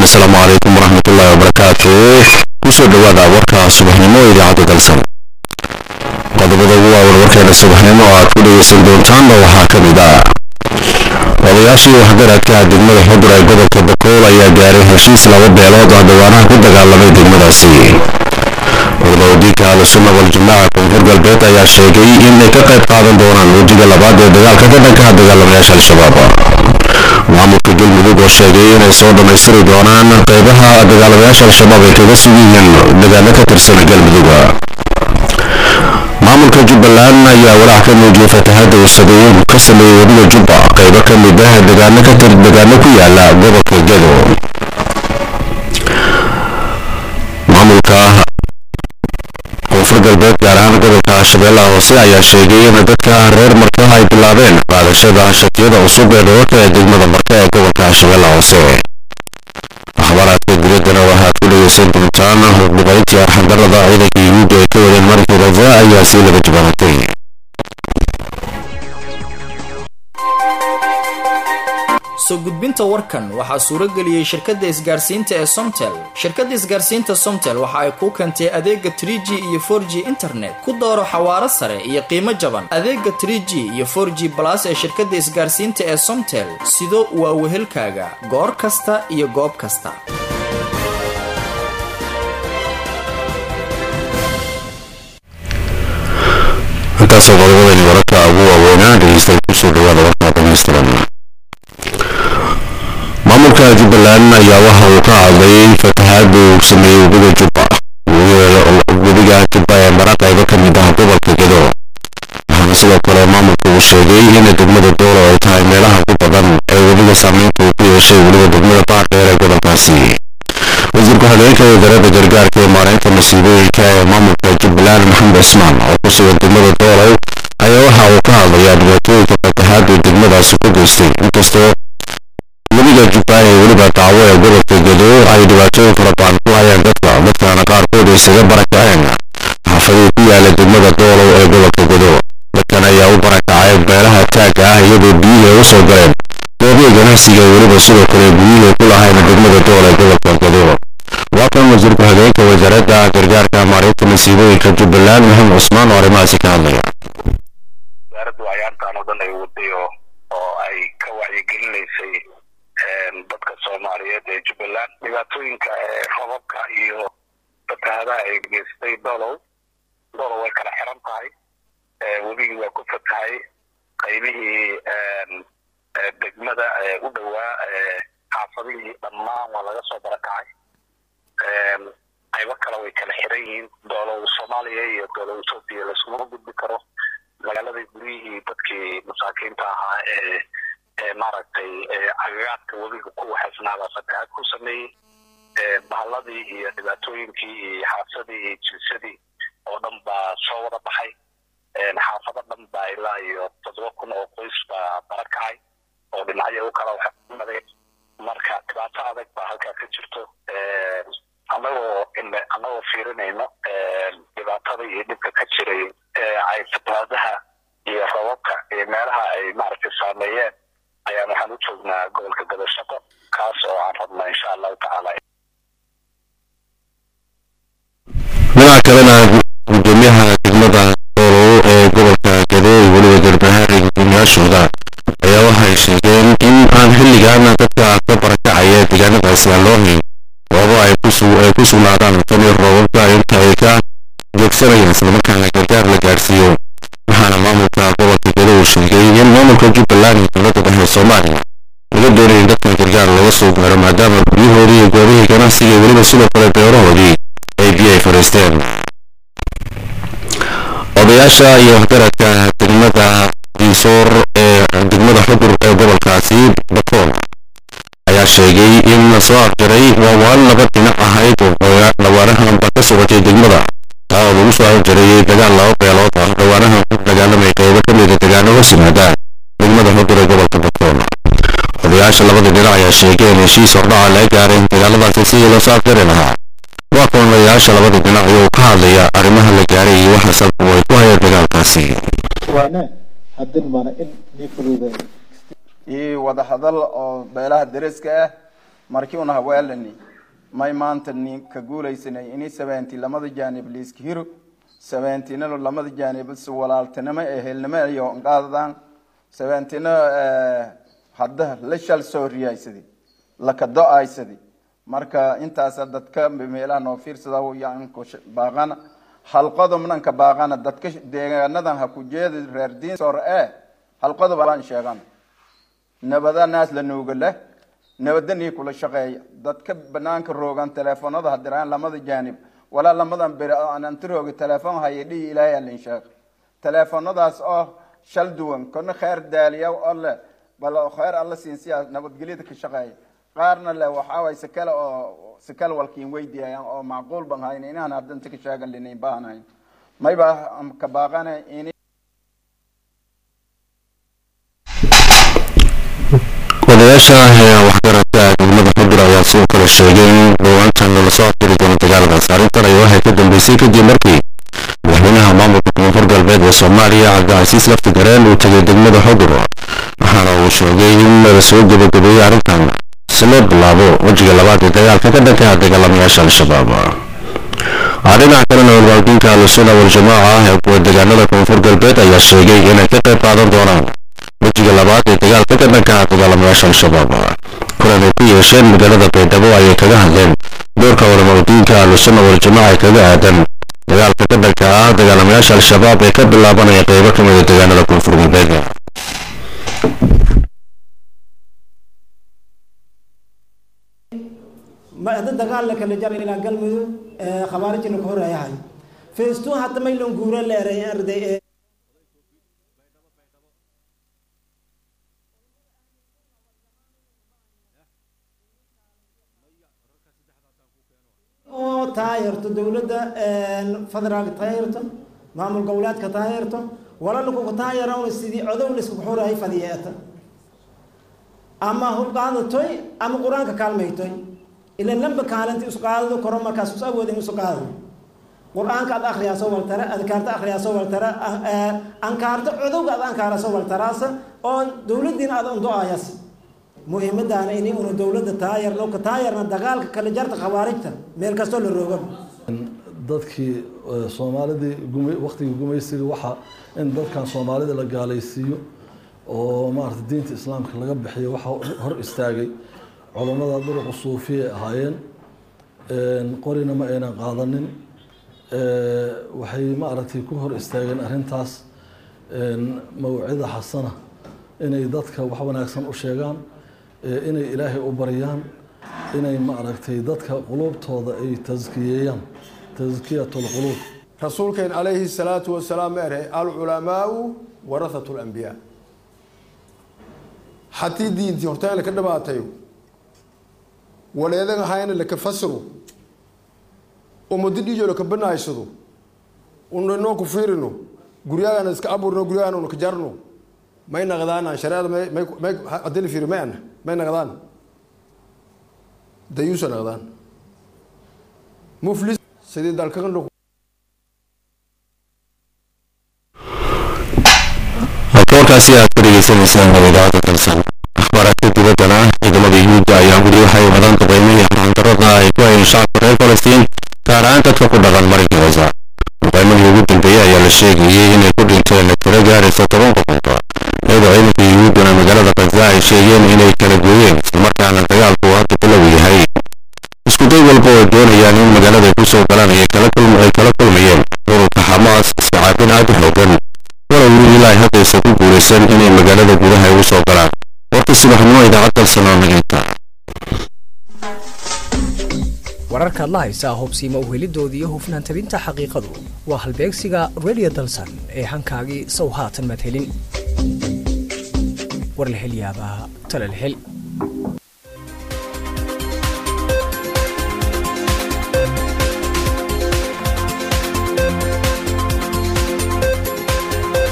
asalaamu calaykum waraxmatullaahi wabarakaatu kusoo dhowaada warka subaxnimo ee idaacadda dalsan qodobada ugu waawan warkeena subaxnimo oo aad ku dhegaysan doontaanba waxaa ka mid ah odayaashii waxgaradka degmada xudur ee gobolka bakool ayaa gaaray heshiis laba beelood oo dhawaanaha ku dagaalamay degmadaasi cuduradiinka ahlusunna waljamaaca koonfur galbeed ayaa sheegay inay ka qayb qaadan doonaan wejiga labaad ee dagaalka ka dhanka dagaalamayaasha al-shabaab maamulka galmudug oo sheegay inay soo dhammaystiri doonaan qaybaha dagaalamayaasha al-shabaab ay kaga sugiyihiin dagaalo ka tirsan galmudug maamulka jubbaland ayaa walaac ka muujiyay fatahaadda uu sadeeyey ka sameeyey wadiga jubba qaybo ka mid ah dagaano ka tir dagaano ku yaala gobolka gedo maamulka koonfur galbeed gaar ahaan gobolka shabeellaha hoose ayaa sheegay in dadka reer marka ay bilaabeen qaadashada shatiyada cusub ee dhoorka ee degmada marka ee gobolka shabeellaha hoose akhbaaraadka dibaddana waxaad ku dhegaysan doontaan duqayntii arxandarada ciidanka yuhuudda ay ka wadeen markii raza ayaa sii laga jabaabatay soo gudbinta warkan waxaa suuro geliyey shirkadda isgaarsiinta ee somtel shirkadda isgaarsiinta somtel waxa ay kuu keentay adeega trie g iyo for g internet ku dooro xawaaro sare iyo qiimo jaban adeega trie g iyo for g balas ee shirkadda isgaarsiinta ee somtel sido waa wehelkaaga goor kasta iyo goob kasta intaasoo qodobadani wararka ugu waaweynaa dhegeystayaal kusoo dhawaada warkaa dhamaystiran maamulka jubbaland ayaa waxa uu ka hadlay fatahaada uu sameeyey webiga jubba webiga jubba ee mara qaybo ka mid ah gobolka gedo waxaana sidoo kale maamulka uu sheegay in degmada doolo ay tahay meelaha ku badan ee webiga saameynta uu ku yeeshay weliba degmada baardheer ee gobolkaasi wasiirka hogeenka wasaaradda gargaarka ee maareynta masiibooyinka ee maamulka jubbaland maxamed cismaan oo ku sugan degmada doolow ayaa waxa uu ka hadlayaa dhibaatooyinka fatahaada degmadaasi ku geystay inkastoo webiga jubba ee weliba dacwo ee gobolka gedo ay dhibaatooyin fara badan ku hayaan dadka dadkaana qaarkood isaga barakaceen xaafadii ku yaala degmada doolow ee gobolka gedo dadkan ayaa u barakacay meelaha taagga ah iyadoo biyihii ay u soo galeen goobihi ganacsiga weliba sidoo kale guryihii ku lahayn degmada dool ee gobolka gedo waa kan wasiirku hageenka wasaaradda gargaarka maareynta masiibooyinka jubbaland maxamed cusmaan oo arrimahaasi ka hadlaya wasaaraddu ayaantan oo dhan ay waday oo ay ka wacyigelinaysay dadka soomaaliyeed ee jubbaland dhibaatooyinka robabka iyo fatahaadaha ay geystay dolow dolow way kala xiran tahay webigii waa ku fatahay qaybihii degmada u dhowaa xaafadihii dhammaan waa laga soo barakacay qaybo kale way kala xiran yihiin doolow soomaaliya iyo doolow etoobiya laiskumama gudbi karo magaaladii guryihii dadkii masaakiinta ahaa ee ee maaragtay agagaadka webiga ku waxaysnaabaa fatahaad ku sameeyey bahalladii iyo dhibaatooyinkii iyo xaasadii iyo jinsadii oo dhan baa soo wada baxay xaafado dhan baa ilaa iyo toddoba kun oo qoys baa barakacay oo dhinacyo u kala waxmadeen marka dhibaato adag baa halkaa ka jirto annagoo annagoo fiirinayno dhibaatada iyo dhibka ka jiray ay fatahaadaha iyo rababka iyo meelaha ay maaragtay saameeyeen ayaan waxaan u joognaa gobolka gadashaqo kaas oo aan rabna insha allahu tacaala dhinaca kalena gudoomiyaha degmada doolow ee gobolka gedo iyo weliba garbahaari gudoomiyaashooda ayaa waxay sheegeen in aan xilligan dadka ka barakacaya deegaanadaasi aan loo hayn goobo ay ku sugnaadaan tani roobabka inta ay ka joogsanayaan islamarkaana gargaar la gaadhsiiyo waxaana maamulka gobolka gedo uu sheegay in maamulka jubbaland iyo dowladda dhexe soomaaliya laga doonaya in dadkan gargaar looga soo gaaro maadaama guryahoodii iyo goobihii ganacsiga weliba sidoo kale beerahoodii ay biyo ay fariisteen odayaasha iyo waxgaradka degmada diisoor ee degmada xudur ee gobolkaasi bakool ayaa sheegay in la soo afjaray waawaan laba dhinac ahayd oo dhawaanahanba ka socotay degmada taa oo lagu soo afjarayay dagaal laba beelood ah dhawaanahan ku dagaalamay qaybo ka mida degaano hoos yimaada degmada xudur ee gobolka bakool odayaasha labada dhinac ayaa sheegay in heshiis hordhaca laga gaareen dagaaladaasi sidii loo soo afjari lahaa waa kuwan odayaasha labada dhinac iyagoo ka hadlaya arrimaha la gaaray iyo waxa sabab ay ku hayeen dagaalkaasi waana haddin mana in nii fududay iyo wada hadal oo beelaha deriska ah markii una haweelani may maanta ni ka guulaysanay ini sabeenti lamada jaanib liiska hiro sabeentinalo lamada jaanib si walaaltinimo ee helnimo iyo qaadadaan sabeentina hadda la shal soo riyaysadi laka do-aysadi marka intaasa dadka meelaha noo fiirsada yanku baaqana halqodobnanka baaqana dadka deegaanadan ha ku jeedi reer diin sor ee halqodob baan sheegan nabada naas la nuuga leh nabadanii kula shaqeeya dadka banaanka roogan teleefonada hadiraan lamada jaanib walaa lamadan beri anantirooga teleefon haya dhihi ilaahay alin sheekh teleefonadaas oo shal duwan kana kheer daaliya oo leh bal kheer alla siinsiya nabadgelyada ka shaqeeya qaarna le waxaa waay sikale oo sikale walkiin weydiiyayaan oo macquul ban hayn inaan hadanta ka sheegan linayn baahanayn mayba ka baaqana in odayaasha waxgaradka degmada xudur ayaa sidoo kale sheegay in dhawaantan lala soo afiri doono dagaalkaas arrintan ay waxay ka dambeysay kadib markii madaxweynaha maamulka koonfur galbeed ee soomaaliya cabdicasiis lafti gareen uu tegay degmada xudur waxaana uu sheegay in la soo gebagabeeyey arrintan si loo bilaabo wejiga labaad ee dagaalka ka dhanka dagaalamayaasha al-shabaab dhinaca kalena walwaaldiinka al-sunna wal-jamaaca ee kuwa deegaanada koonfur galbeed ayaa sheegay inay ka qayb qaadan doonaan wejiga labaad ee dagaalka ka dhanka dagaalamayaasha al-shabaab kulan ay ku yeesheen magaalada baydhabo ayay kaga hadleen doorka walwaaldiinka al-sunna wal-jamaaca ee kaga aadan dagaalka ka dhanka ah dagaalamayaasha al-shabaab ee ka bilaabanaya qeybo ka mid a deegaanada koonfur galbeed hadda dagaal la kala jaray ilaa galmudug khawaarij la ka horeeyahay feestuun hadda maylan guura leeray arday ee oo taageerto dowladda federaalka taageerto maamul goboleedka taageerto walalakuka taageeran sidii codow laisku xoreeyay fadiyeeta ama hubqaadatoy ama qur-aanka kaalmaytoy ila lamba kaalinta isu qaadado koro markaas is awoodin isu qaadado qur-aanka ad akhriyaa soo waltara adkaarta akhriyaa soo waltara ankaarta codowga ad ankaara soo waltaraasa oo dowladiina ad undo-ayas muhiimadaana ini una dowladda taayarno ka taayarna dagaalka kala jarta khawaarijta meel kastoo la rooga dadkii soomaalidii guma waktigii gumaysiga waxaa in dadkan soomaalida la gaalaysiiyo oo maarata diinta islaamka laga bixiyo waxaa hor istaagay culammada duruqu suufiya ahaayeen qorina ma aynan qaadanin waxay maaragtay ku hor istaageen arrintaas mawcida xasana inay dadka wax wanaagsan u sheegaan inay ilaahay u baryaan inay maaragtay dadka quluubtooda ay taskiyeeyaan taskiyat lquluub rasuulkeen calayhi salaatu wasalaam ere alculamaau warahatu lambiyaa haddii diintii hortaan laka dhamaatayo waleedan ahayna laka fasiro umadi dhiijo laka banaaysado una inoo ku fiirino guryaagana iska aburno guryaagana una ka jarno may naqdaan shareecada may may haddii la fiiriyo may ana may naqdaan dayuusa naqdaan muflis sidii dalkan halkaasi aad ka dhegeysanaysaan idaacadda dalsan akhbaaraadka dibaddana ciidamada yuhuudda ayaa weli waxay wadaan duqeymihii xarxandarada ay ku hayeen shacabka reer falastiin gaar ahaan dadka ku dhaqan marinka gaza duqeymadii ugu dambeeyey ayaa la sheegayey inay ku dhinteen tiro gaaraysa toban qofood iyadoo ciidanka yuhuudduna magaalada gaza ay sheegeen inay kala gooyeen islamarkaana dagaalku hadda bilow yahay iskuday walba oo doonayaan in magaalada ay kusoo galaan ay kala kulmayeen ururka xamaas iskacaabin aad u xoogan walow weli ilaa haddaysan ku guulaysan inay magaalada gudaha ugu soo galaan warka subaxnimo idaacad dalsanoo naginta wararkaad la haysaa hubsiima uhelidooda iyo hufnaan tabinta xaqiiqadu waa halbeegsiga redio dalsan ee hankaagii sow haatan madhelin war la hel yaabaa tala la hel